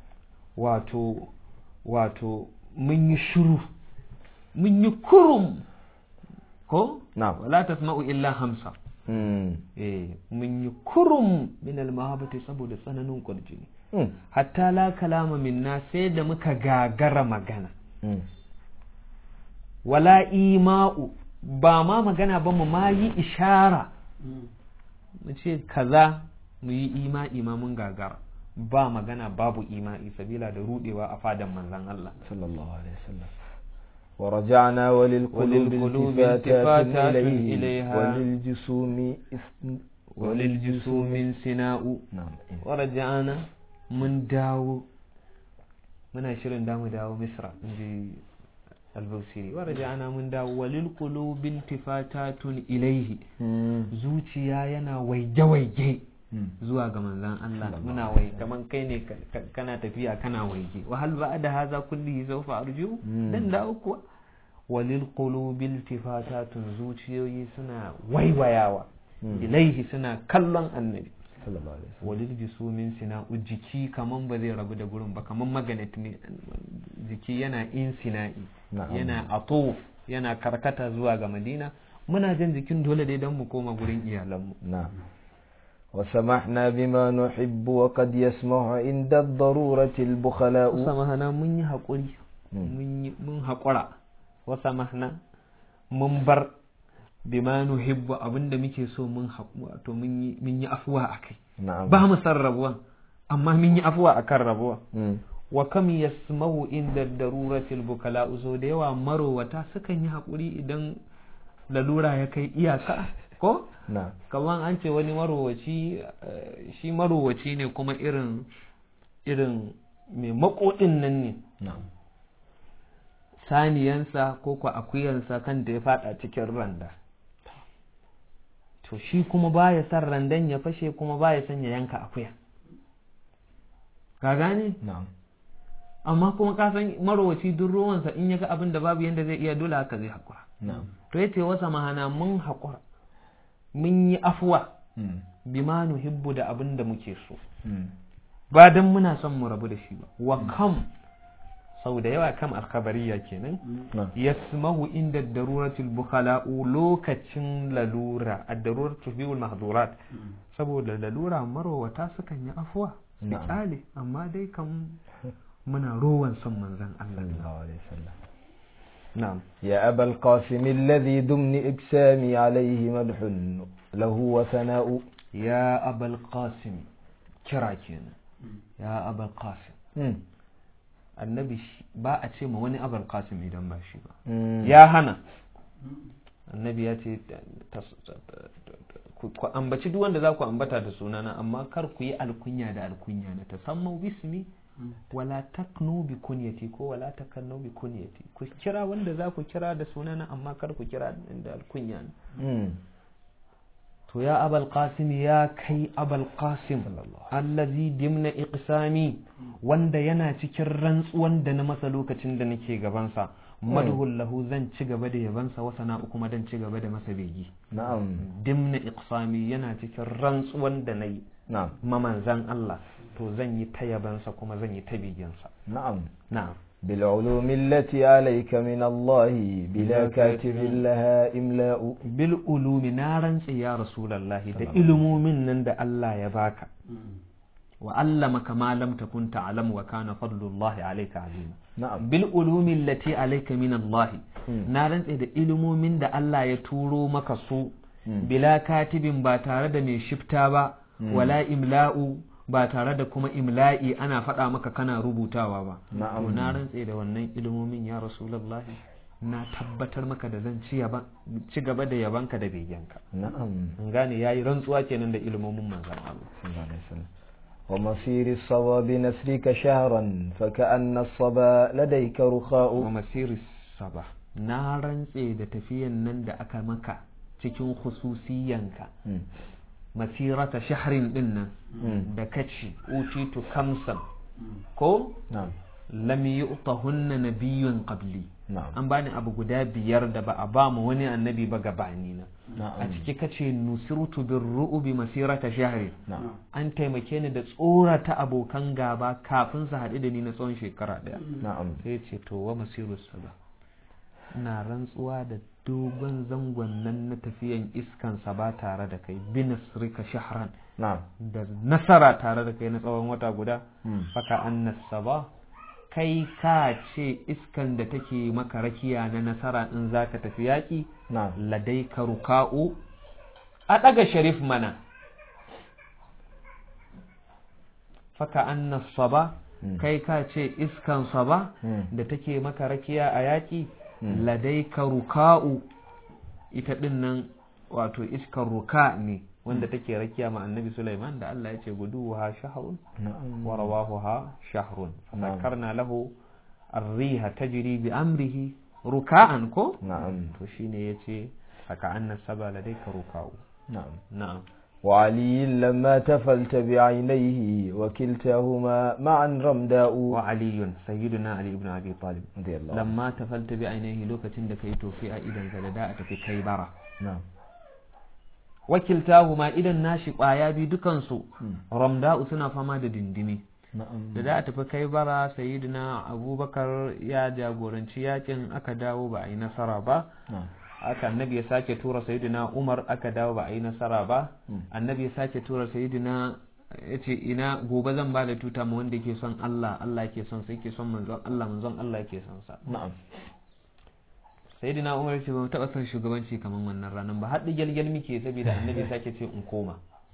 wato wato mun yi shiru mun yi kurum ko نعم wala tasma'u illa hamsa مم. eh mun yi kurum min almahabati saboda tsananin kurjini مم. hatta la kalama minna sai da muka gagara magana مم. wala ima'u ba ma magana ba mu ma yi ishara mu ce kaza mu yi ima'i ma mun gagara ba magana babu ima'i sabila da rudewa a fadan manzon Allah صلى الله عليه وسلم ورجعنا وللقلوب وللقلوب التفاتات التفاتات إليه إليها وللجسوم إثم وللجسوم sina'u نعم waraja'ana mun dawo muna shirin damu dawo misra inji albausiri waraja'ana mun dawo walil qulubil tifatatun ilaihi مم. zuciya yana waige-waige مم. zuwa ga manzan Allah muna wai kaman kai ne ka- ka- kana tafiya kana waige wa hal ba'da hadha kullihi sawfa arju Mm. dan da kuwa walil qulubil tifatatun zuciyoyi suna waiwayawa Mm. ilaihi suna kallon annabi صلى الله عليه وسلم walil jisumin sina jiki kaman ba zai rabu da gurin ba kaman magnet ne jiki yana insina'i Na'am. yana atuf yana karkata zuwa ga madina muna jin jikin dole dai don mu koma gurin iyalanmu نعم وسمحنا بما نحب وقد يسمع عند الضرورة البخلاء wasa mahana mun yi haƙuri Mm. mun yi- mun haƙura wasa mahana mun bar bima nuhibbu abinda muke so mun haƙu wato mun yi mun yi afuwa akai نعم ba mu san rabuwan amma mun yi afuwa akan rabuwa Mm. wa kam yasmau inda daruratil bukala uzo da yawa marowata sukan yi haƙuri idan lalura ya kai iyaka ko na'am kamar an ce wani marowaci eh, shi marowaci ne kuma irin irin mai makoɗin nan ne na'am saniyansa ko kwa akuyansa kan da ya fada cikin randa to shi kuma baya son randan ya fashe kuma baya son ya yanka akuya ka gane na'am amma kuma ka san marowaci duk ruwansa in ya ga abin da babu yanda zai iya dole haka zai haƙura na'am to yace wasa mahana mun haƙura mun yi afuwa Mm. bima nuhibbu da abin da muke so Mm. ba dan muna son mu rabu da shi ba wa kam sau da yawa kam alkhabariya kenan na'am yasmahu inda daruratul bukhala'u lokacin lalura ad-daruratu biul mahdurat saboda lalura marowata sukan yi afuwa su Na'am. kyale amma dai kam muna rowan son manzon Allah sallallahu alaihi wasallam na'am يا أبا القاسم الذي ضمن إجسامي عليه مدح له وثناء ya abul qasim kira kenan ya abul qasim مم. annabi shi- ba a ce ma wani abul qasim idan ba shi ba مم. ya hana annabi ya ce tas- ta- ta- ta- ku ku ambaci duk wanda za ku ambata da sunana amma kar ku yi alkunya da alkunya na tasammau bismi wala taknu bi kunyati ko wala takannu bi kunyati ku kira wanda za ku kira da sunana amma kar ku kira da alkunya na مم. to ya abal qasim ya kai abal qasim allazi dimna iqsami wanda yana cikin rantsuwan da na masa lokacin da nake gabansa madhul lahu zan ci gaba da yabansa wa sana'u kuma dan ci gaba da masa begi نعم dimna iqsami yana cikin rantsuwan da nayi نعم mamanzan Allah to zan yi ta yabansa kuma zan yi ta beginsa نعم na'am بالعلوم التي عليك من الله بلا كاتب لها إملاء bil ulumi na rantse ya rasulullahi da ilimomin nan da Allah ya baka wa allamaka ma lam takun ta'lam wa kana fadlullahi alayka azima نعم bil ulumi allati alayka min Allah Mm. na rantse da ilimomin da Allah ya turo maka su Mm. bila katibin ba tare da mai shifta ba wala imla'u ba tare da kuma imla'i ana faɗa maka kana rubutawa ba Na'am. to na rantse da wannan ilimomin ya rasulullahi na tabbatar maka da zan ci yaba- ci gaba da yabanka da begenka نعم an gane yayi rantsuwa kenan da ilimomin manzon Allah صلى الله عليه وسلم ومصير الصبا بنسرك شهرا فكأن الصبا لديك wa رخاء masiri saba na rantse da tafiyan nan da aka maka cikin khususiyanka مم. masirata shahrin din nan مم. da kaci utitu kamsan ko نعم lam yu'tahunna nabiyyun qabli نعم an bani abu guda biyar da ba a ba mu wani annabi ba gabani na a نعم ciki kace nusirtu birru'bi masirata shahri نعم an taimake ni da tsorata abokan gaba kafin su haɗu da ni na tsawon shekara ɗaya نعم sai ce to wa masiru saba ina rantsuwa da dogon zangon nan na tafiyan iskan sa ba tare da kai binasrika shahran نعم da nasara tare da kai na tsawon wata guda مم. faka annas saba kai ka ce iskan da take maka rakiya na nasara in zaka tafi yaƙi نعم ladai ka ruka'u a ɗaga sharif mana faka annas saba Mm. kai ka ce iskan saba Mm. da take maka rakiya a yaƙi Mm. ladai ka ruka'u ita ɗin nan wato iskan ruka ne wanda take rakiya ma annabi Sulaiman da Allah ya ce guduwa shahrun نعم wa rawahuha shahrun Na'am. fasakarna lahu arriha tajri bi amrihi ruka'an ko نعم to shine yace haka annas saba ladayka ruka'u نعم na'am وعلي لما تفلت بعينيه وكلتاهما معا رمداء wa aliyun sayyiduna ali ibn abi talib رضي الله عنه lamma tafalta bi ainihi lokacin da kai tofi a idan sa da da a tafi kai bara نعم wakiltahuma idan nashi kwaya bi dukansu Mm. ramda'u suna fama da dindimi نعم da da a tafi kai bara sayyidina abubakar ya jagoranci yakin aka dawo ba a yi nasara ba نعم aka annabi ya sake tura sayyidina umar aka dawo ba a yi nasara ba Mm. annabi ya sake tura sayyidina ya ce ina gobe zan ba da tuta ma wanda yake son Allah Allah yake son sai yake son manzon Allah manzon Allah yake son sa نعم sayyidina umar ya ce ba mu taɓa son shugabanci kamar wannan ranar ba haɗi gyalgyal muke saboda annabi ya sake ce in koma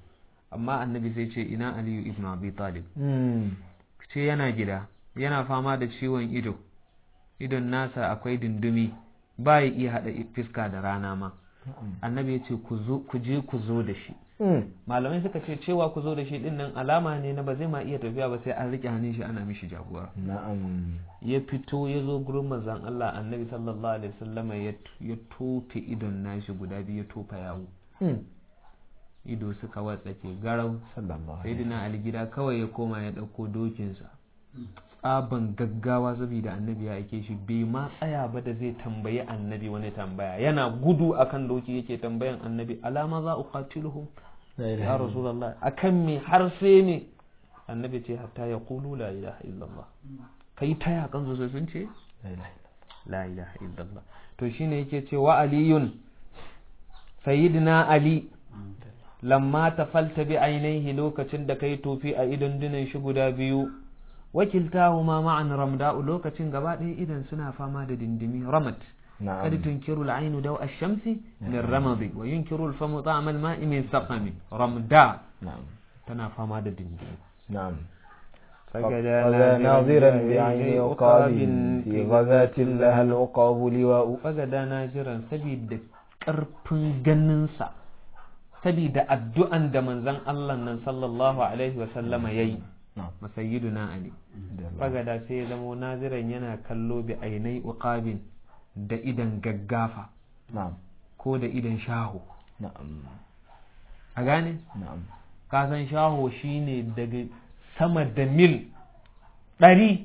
amma annabi sai ce ina aliyu ibn abi talib Mm. ce yana gida yana fama da ciwon ido idon nasa akwai dundumi ba ya iya haɗa fiska da rana ma annabi ya ce ku zo- ku je ku zo da shi Mm. malamai suka ce cewa ku zo da shi din nan alama ne na ba zai ma iya tafiya ba sai an rike hannun shi ana mishi jagora na'am ya fito ya zo gurin manzon Allah annabi sallallahu alaihi wasallama ya ya tofe idon nashi guda biyu ya tofa yawo Mm. ido suka watsake garau sallallahu sai alaihi dina ali gida kawai ya koma ya ɗauko dokinsa tsaban gaggawa saboda annabi ya aike shi bai ma tsaya ba da zai tambayi annabi wani tambaya yana gudu akan doki yake tambayan annabi alama za uqatiluhum La ilaha ya rasulullah akan me har sai ne annabi ce hatta ya qulu la ilaha illallah kai ta yakan su sai sun ce La ilaha la ilaha illallah to shine yake ce wa aliyun sayyidina ali lamma tafalta bi ainihi lokacin da kai tofi a idon dinan shi guda biyu wakiltahuma ma'an ramda'u lokacin gaba ɗaya idan suna fama da dindimi ramat na'am قد تنكر العين ضوء الشمس من رمض وينكر الفم طعم الماء من سقم رمداء na'am tana fama da dindimi نعم فجدا فذا ناظرا بعين عقاب في غزاة لها العقاب لواء fagada na jiran saboda ƙarfin ganinsa saboda addu'an da manzon Allah nan sallallahu alaihi wa sallama yayi نعم masayyiduna ali fagada sai ya zamo naziran yana kallo bi ainai uqabin da idan gaggafa نعم ko da idan shaho نعم a gane نعم kasan shaho shine daga sama da mil ɗari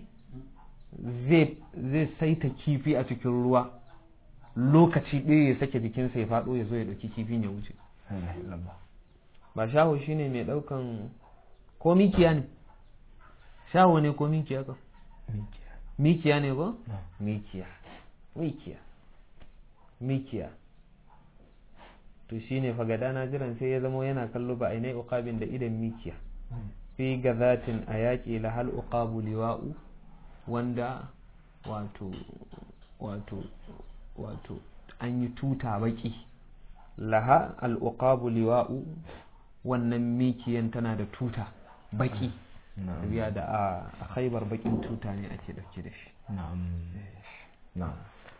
zai zai saita kifi a cikin ruwa lokaci ɗaya ya sake jikinsa ya faɗo ya zo ya ɗauki kifin ya wuce لا إله إلا الله ba shaho shine mai ɗaukan ko mikiya ne shaho ne ko mikiya ka mikiya ne ba نعم mikiya mikiya mikiya to shine fagada na jiran sai ya zamo yana kallo ba ainai uqabin da idan mikiya fi gazatin a yaƙi lahal uqabu liwa'u wanda wato wato wato an yi tuta baki laha al-uqabu liwa'u wannan mikiyan tana da tuta baki نعم biya da a a khaibar bakin tuta ne ake dauke da shi نعم نعم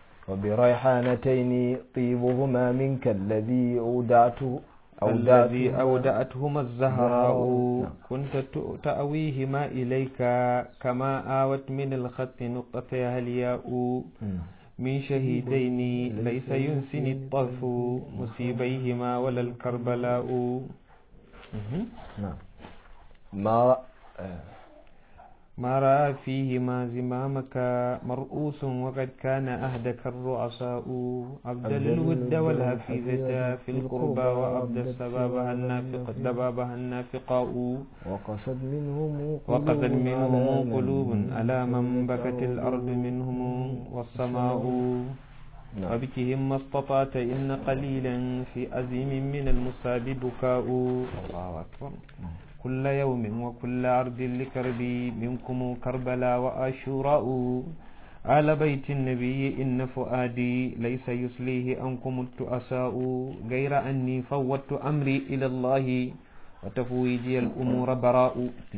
وبريحانتين طيبهما منك الذي أودعته الذي أودعته أودأتهما الزهراء نعم. كنت ت- تأويهما إليك كما آوت من الخط نقطتها الياء مم. من شهيدين ليس ينسني الطرف مصيبيهما ولا الكربلاء مهم. نعم ما آه. ما رأى فيهما زمامك مرؤوس وقد كان أهدك الرؤساء أبدل الود والهفيزة في القربى وأبدى سبابها النافق دبابها النافقاء وقصد منهم وقد قلوب منهم على من قلوب على من بكت ذكروا الأرض منهم والسماء نعم وبكهم ما استطعت إن قليلا في أزيم من المصاب بكاء الله أكبر كل يوم وكل عرض لكربي منكم كربلاء وأشوراء آل بيت النبي إن فؤادي ليس يسليه أنكم التؤساء غير أني فوضت أمري إلى الله وتفويجي الأمور براء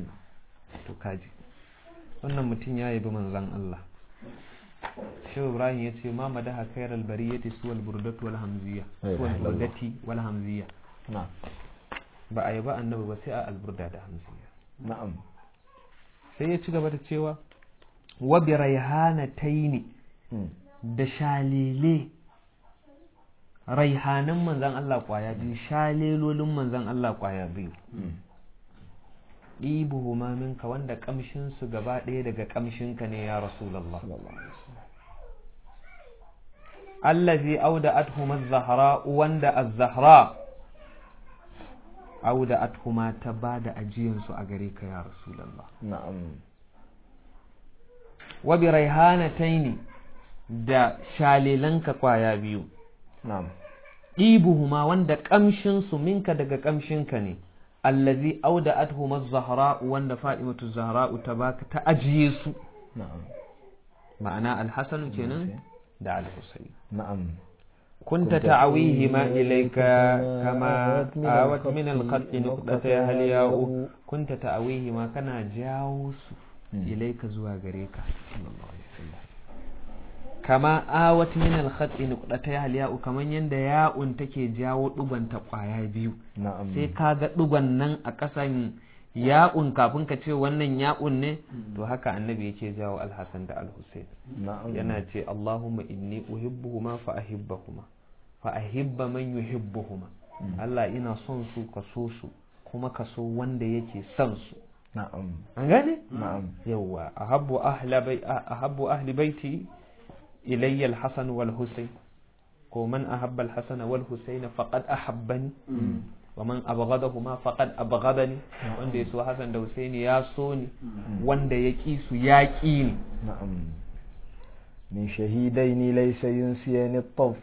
تكاجي wannan mutum ya yabi manzan Allah shehu ibrahim ya ce ma madaha khairal bariyati suwal burdatu wal hamziya suwal burdati wal hamziya نعم ba a yaba annabi ba sai a alburda da hamziya نعم sai ya ci gaba da cewa wa bi raihanataini مم. da shalele raihanan manzan Allah kwaya biyu shalelolin manzan Allah kwaya biyu مم. ɗibuhuma minka wanda kamshin su gaba ɗaya daga kamshinka ne ya rasulullah صلى الله عليه وسلم allazi auda'athuma az-zahra wanda az-zahra auda'athuma ta bada ajiyan su a gare ka ya rasulullah نعم wa bi raihanataini da shalilanka kwaya biyu نعم ɗibuhuma wanda kamshin su minka daga kamshinka ne allazi auda'athuma az-zahra wanda fadimatu zahra ta baka ta ajiye su نعم ma'ana al-hasan kenan da al-husayn نعم كنت تعويهما إليك كما آوت من الخط نقطتها الياء كنت تعويهما كان جاوس إليك زوا غريكا صلى الله عليه وسلم kama awat min al-khati nuqdata al-ya'u kaman yanda ya'un take jawo duban ta kwaya biyu na'am sai ka ga duban nan a kasan ya'un kafin ka ce wannan ya'un ne to haka annabi yake jawo al-hasan da al-husayn na'am yana ce Allahumma inni uhibbuhuma fa ahibbahuma fa ahibba man yuhibbuhuma Allah ina son su ka so su kuma ka so wanda yake son su na'am an gane na'am yawa ahabbu ahla bai ahabbu ahli baiti ilayya al-hasan wal husayn ko man ahabba al-hasan wal husayn faqad ahabbani wa man abghadahuma faqad abghadani wanda yaso hasan da husaini ya so ni wanda ya ki su ya ki ni نعم من شهيدين ليس ينسيان الطف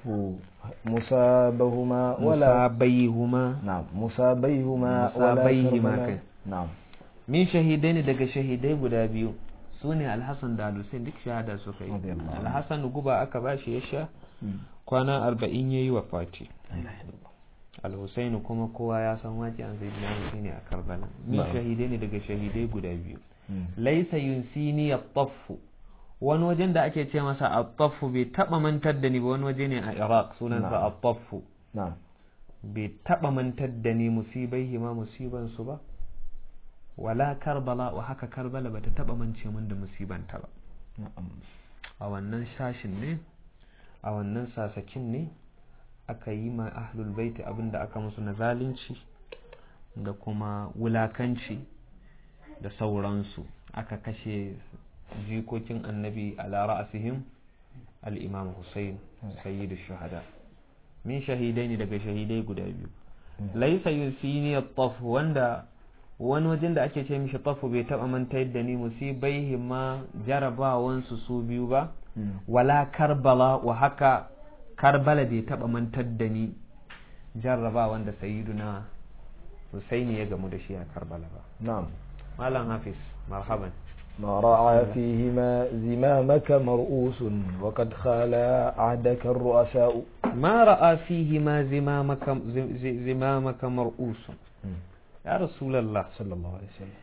مصابهما ولا musabaihuma نعم مصابيهما ولا مصابيهما كربلا كي. نعم min shahidai ne daga shahidai guda biyu su ne alhassan da alhussein duk shahada suka yi Radiyallahu anhu. alhassan guba aka ba shi ya sha kwana arba'in ya yi wa fati لا إله إلا الله alhussein kuma kowa ya san waƙi an zai biya ne a karbala min Na'am. shahidai ne daga shahidai guda biyu مم. laisa yunsini at-taffu wani wajen da ake ce masa at-taffu bai taba mantar da ni ba wani waje ne a iraq sunansa Na'am. at-taffu نعم bai taba mantar da ni musibai ma musiban su ba wala karbala wa haka karbala bata taba mance min da musibanta ba نعم a wannan shashin ne a wannan sasakin ne aka yi ma ahlul baiti abinda aka musu na zalunci da kuma wulakanci da sauransu aka kashe jikokin annabi ala ra'asihim al-imam Hussein sayyidu shuhada min shahidai ne daga shahidai guda biyu laisa yusini at-taf wanda wani wajen da ake ce mishi tafu bai taba mantar da ni musibai ma jarabawansu su biyu ba مم. wala karbala wa haka karbala bai taba mantar da ni jarraba wanda sayyiduna Husaini ya gamu da shi a Karbala ba نعم malam Hafiz marhaban ما رعى فيهما زمامك مرؤوس وقد خالا عهدك الرؤساء ma ra'a fihi ma zimamaka zi- zimamaka mar'usun مم. ya rasulullah صلى الله عليه وسلم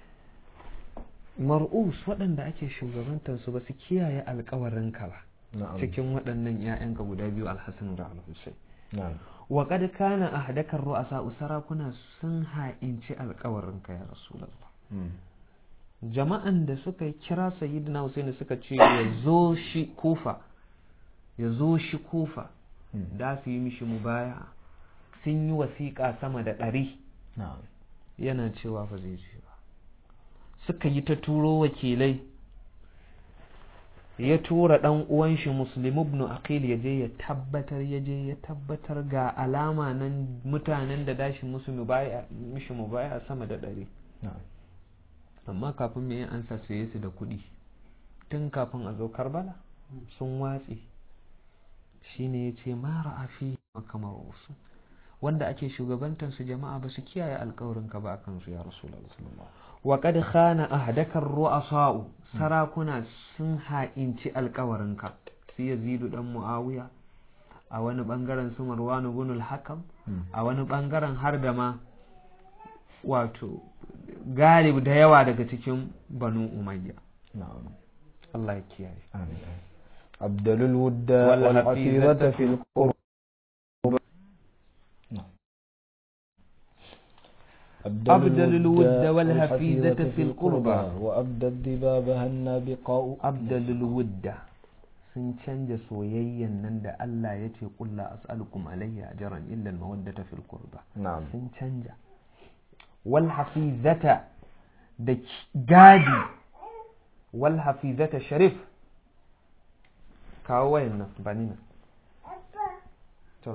mar'us waɗanda ake shugabantar su ba su kiyaye alkawarin ka ba نعم cikin waɗannan ƴaƴanka guda biyu alhassan da alhussein نعم wa qad kana ahdakar ru'asa sarakuna sun ha'inci alkawarin ka ya rasulullah مم. jama'an da suka kira sayyidina Hussein suka ce ya zo shi kufa ya zo shi kufa مم. da su yi mishi mubaya sun yi wasiƙa sama da ɗari نعم yana cewa fa zai ce ba suka yi ta turo wakilai ya tura ɗan uwan shi muslim ibn aqil ya je ya tabbatar ya je ya tabbatar ga alama nan mutanen da dashi musu mubaya mishi mubaya sama da ɗari نعم amma kafin mai an saye su da kuɗi tun kafin a zo karbala sun watse shine ya ce mara a fi makamar wasu wanda ake shugabantar su jama'a ba su kiyaye alkawarin ka ba akan su ya rasulullah wa qad khana ahdakar ru'asa'u sarakuna sun ha'inci alkawarin ka su yazidu dan muawiya a wani bangaren su marwan ibn al-hakam مم. a wani bangaren har da ma wato galib da yawa daga cikin banu umayya نعم Allah ya kiyaye آمين أبدل الود والحفيظة والحفيظة في القرب نعم. أبدل الود والحفيظة في القربى وأبدى الذباب هنا بقاء abdalul wudda sun canja soyayyan nan da Allah ya ce kulla as'alukum alayya ajran illa al-mawaddata fil qurba نعم sun canja wal hafizata da ki- gadi wal hafizata sharif kawo wayan nan ba ni nan to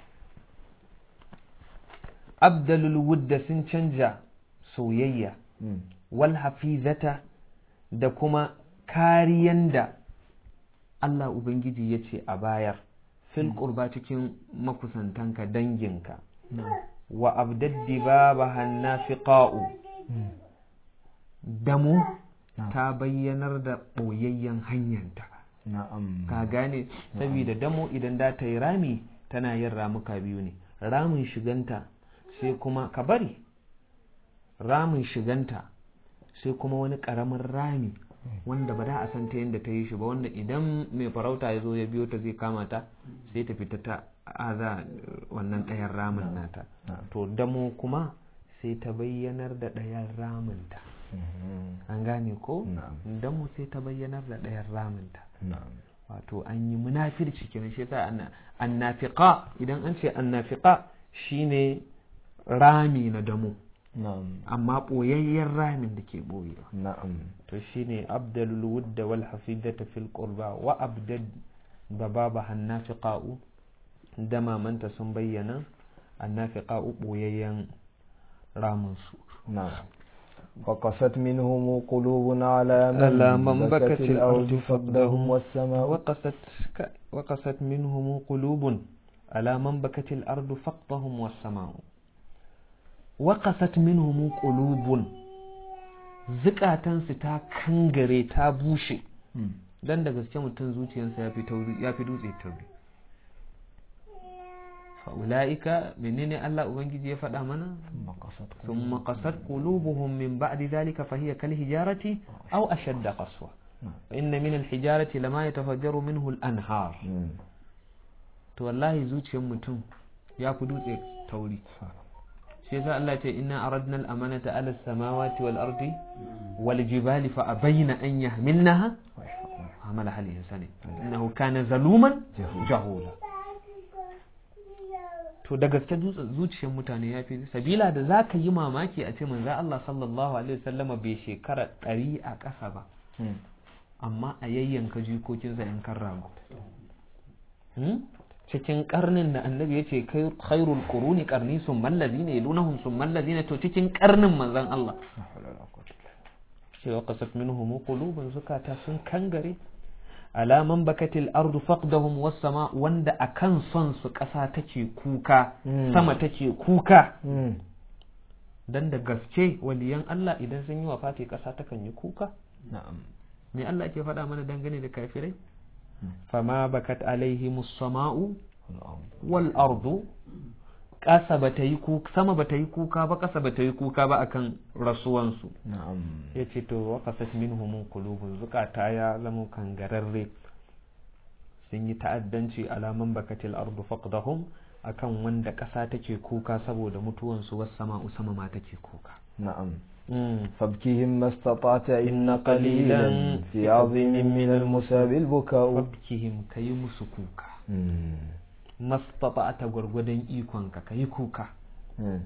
abdalul wudda sun canja soyayya مم. wal hafizata da kuma kariyan da Allah Ubangiji ya ce a bayar fil qurba cikin makusantanka danginka نعم wa abdaddi baba hannafiqa'u مم. damu نعم. ta bayyanar da ɓoyayyen hanyanta نعم ka gane saboda damo idan da ta yi rami tana yin ramuka biyu ne ramin shiganta sai kuma ka bari ramin shiganta sai kuma wani ƙaramin rami wanda ba da a san ta yadda ta yi shi ba wanda idan mai farauta ya zo ya biyo ta zai kama ta sai ta fita ta aza wannan ɗayan ramin nata to damo kuma sai ta bayyanar da ɗayan raminta an gane ko damo sai ta bayyanar da ɗayan raminta wato an yi munafirci kenan shi yasa annafiqa idan an ce annafiqa shine rami na damo amma ɓoyayyen ramin da ke ɓoyewa na'am to shine abdalul wudda wal hafidata fil qurba wa abdad da baba hannafiqa'u da mamanta sun bayyana annafiqa'u ɓoyayyen ramin su na'am وقست منهم قلوب على على من من بكت بكت الأرض الأرض فقدهم والسماء وقست ك- وقست منهم قلوب على من بكت الأرض فقدهم والسماء وقست منهم قلوب zukatansu ta kangare ta bushe dan da gaske mutum zuciyarsa ya fi tauri ya fi dutse tauri fa'ula'ika menene Allah ubangiji ya faɗa mana ثم قست ثم قست قلوبهم من بعد ذلك فهي كالحجارة أو أشد قسوة وإن من الحجارة لما يتفجر منه الأنهار مم. to wallahi zuciyar mutum ya fi dutse tauri shi yasa Allah ce inna aradna al-amanata ala samawati wal ardi wal jibali fa abayna an yahmilnaha amala hal insani innahu kana zaluman jahula to da gaske dutse- zuciyar mutane ya fi sabila da za ka yi mamaki a ce manzo Allah sallallahu alaihi wasallama bai shekara ɗari a ƙasa ba مم. amma a yayyanka jikokinsa yan kan rago Hmm? cikin karnin da annabi ya ce kai khairul quruni qarni sun mallazi ne lunahum sun mallazi ne to cikin karnin manzon Allah لا حول ولا قوة إلا بالله. cewa qasat minhum qulubun zukata sun kangare alaman bakatil ardu faqdahum was sama wanda akan son su ƙasa take kuka Mm. sama take kuka مم. dan da gaske waliyan Allah idan sun yi wafati ƙasa takan yi kuka نعم me Allah ke faɗa mana dangane da kafirai fama bakat alaihimus sama'u والأرض wal ardu ƙasa ba ta yi kuka sama ba ta yi kuka ba ƙasa ba ta yi kuka ba akan rasuwansu نعم ya ce to wa kasat minhum qulubun zukata ya zama kangararre sun yi ta'addanci alaman bakatil ardu faqdahum akan wanda ƙasa take kuka saboda mutuwansu was sama'u sama ma take kuka نعم mm. فابكهم ما استطعت إن قليلا في عظيم من المساب البكاء fabkihim kayi musu kuka مم. mastata'ata gwargwadon ikonka kayi kuka مم.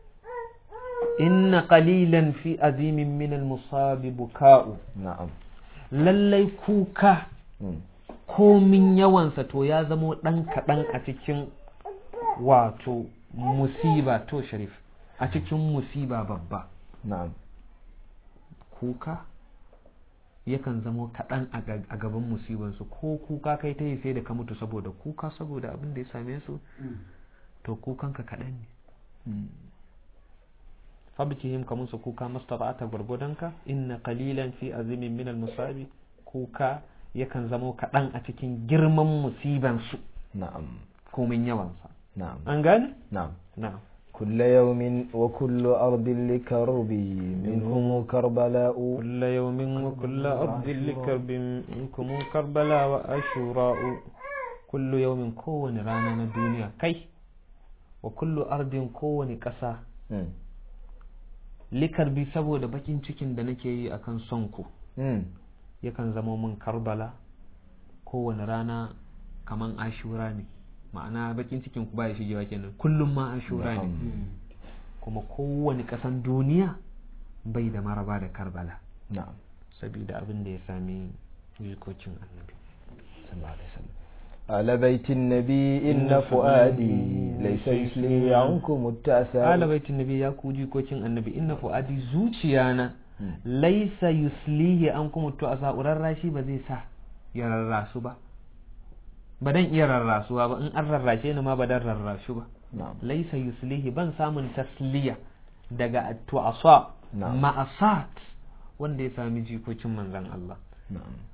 inna qalilan fi azimin min al-musabi buka'u نعم lallai kuka مم. komin yawansa to ya zamo ɗan kaɗan a cikin wato musiba to sharif a cikin musiba babba نعم kuka yakan zamo kaɗan a ga- a gaban musibansu ko kuka kai ta yi sai da ka mutu saboda kuka saboda abin da ya same su to kukanka kaɗan ne مم. fabkihim ka musu kuka mastata'ata gwargwadonka inna qalilan fi azimin min musabi kuka yakan zamo kaɗan a cikin girman musibansu نعم komin yawansa نعم an gane نعم na'am كل يوم وكل أرض لكربي منهم كربلاء كل يوم وكل أرض لكرب منكم كربلاء وأشوراء كل يوم كون رانا الدنيا كي وكل أرض كون كسا مم. likarbi saboda bakin cikin da nake yi akan son ku مم. yakan zama min karbala kowane rana kaman ashura ne ma'ana bakin cikin ku baya shigewa kenan kullum ma ashura ne kuma kowane kasan duniya bai da maraba da karbala نعم saboda abin da ya sami jikokin annabi صلى الله عليه وسلم على بيت النبي إن فؤادي ليس يسلي عنكم التأسى ala baitin nabi ya ku jikokin annabi inna fu'adi zuciyana Mm. laisa yuslihi an kuma to a sa'urar rashi ba zai sa ya rarrasu ba ba dan iya rarrasuwa ba in an rarrashe ni ma ba dan rarrashu ba نعم laisa yuslihi ban samun tasliya daga tu'asa Na'am. ma'asat wanda ya sami jikokin manzon Allah نعم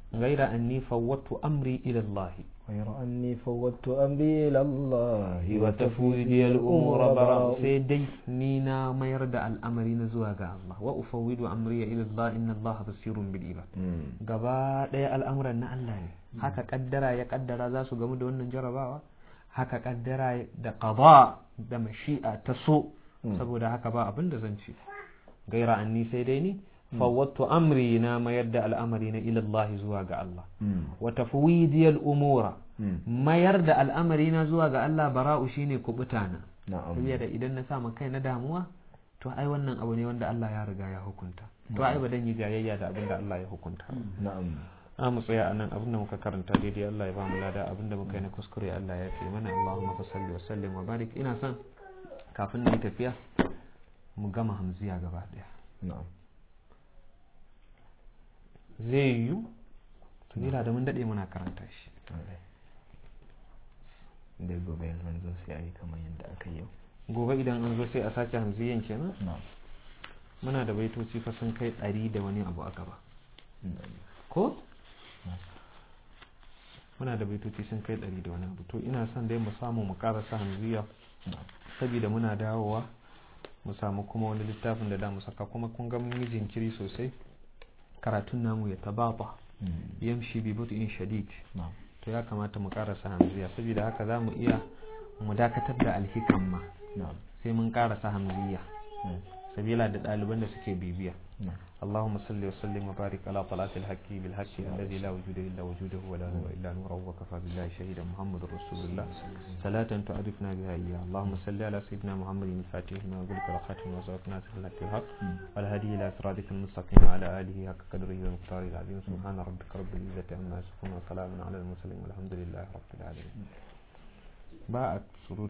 غير أني فوضت أمري إلى الله غير أني فوضت أمري إلى الله وتفويضي الأمور براء سيدي نينا ما يرد الأمر نزوها الله وأفوض أمري إلى الله إن الله بصير بالعباد gaba ɗaya al'amuran na Allah ne haka kaddara ya kaddara za su gamu da wannan jarabawa haka kaddara da qada da mashi'a ta so saboda haka ba abin da zan ce gaira anni sai dai ni fawwattu amri na mayar da al'amari na ilallahi zuwa ga Allah wa tafwidiyal umura mayar da al'amari na zuwa ga Allah bara'u shine kubuta na saboda idan na sa kai na damuwa to ai wannan abu ne wanda Allah ya riga ya hukunta to ai ba dan yi jayayya da abin da Allah ya hukunta na'am a mu tsaya anan abin da muka karanta daidai Allah ya ba mu lada abin da muka yi na kuskure Allah ya fi mana Allahumma salli wa sallim wa barik ina son kafin na yi tafiya mu gama hamziya gaba daya na'am zai yiwu tunila da mun daɗe muna karanta shi da gobe yanzu zo sai a yi kamar yadda aka yi yau gobe idan an zo sai a sake hamziyan kenan na'am muna da baitoci fa sun kai ɗari da wani abu a gaba ko muna da baitoci sun kai ɗari da wani abu to ina son dai mu samu mu karasa hamziya saboda muna dawowa mu samu kuma wani littafin da da mu saka kuma kun ga mun yi jinkiri sosai karatun namu ya tababa yamshi bi in shadid na'am to ya kamata mu karasa hamziya saboda haka za mu iya mu dakatar da alhikan ma na'am sai mun karasa hamziya na'am sabila da ɗaliban da suke bibiya na'am اللهم صل وسلم وبارك على طلعة الحق بالحق الذي لا وجود إلا وجوده ولا هو إلا نوره وكفى بالله شهيدا محمد رسول الله صلاة تعرفنا بها إياه اللهم صل على سيدنا محمد الفاتح لما أقولك والخاتم وسبق ناصر الحق الحق والهدي إلى صراطك المستقيم وعلى آله حق قدره ومقداره العظيم سبحان ربك رب العزة عما يصفون وسلام على المرسلين والحمد لله رب العالمين باء سرور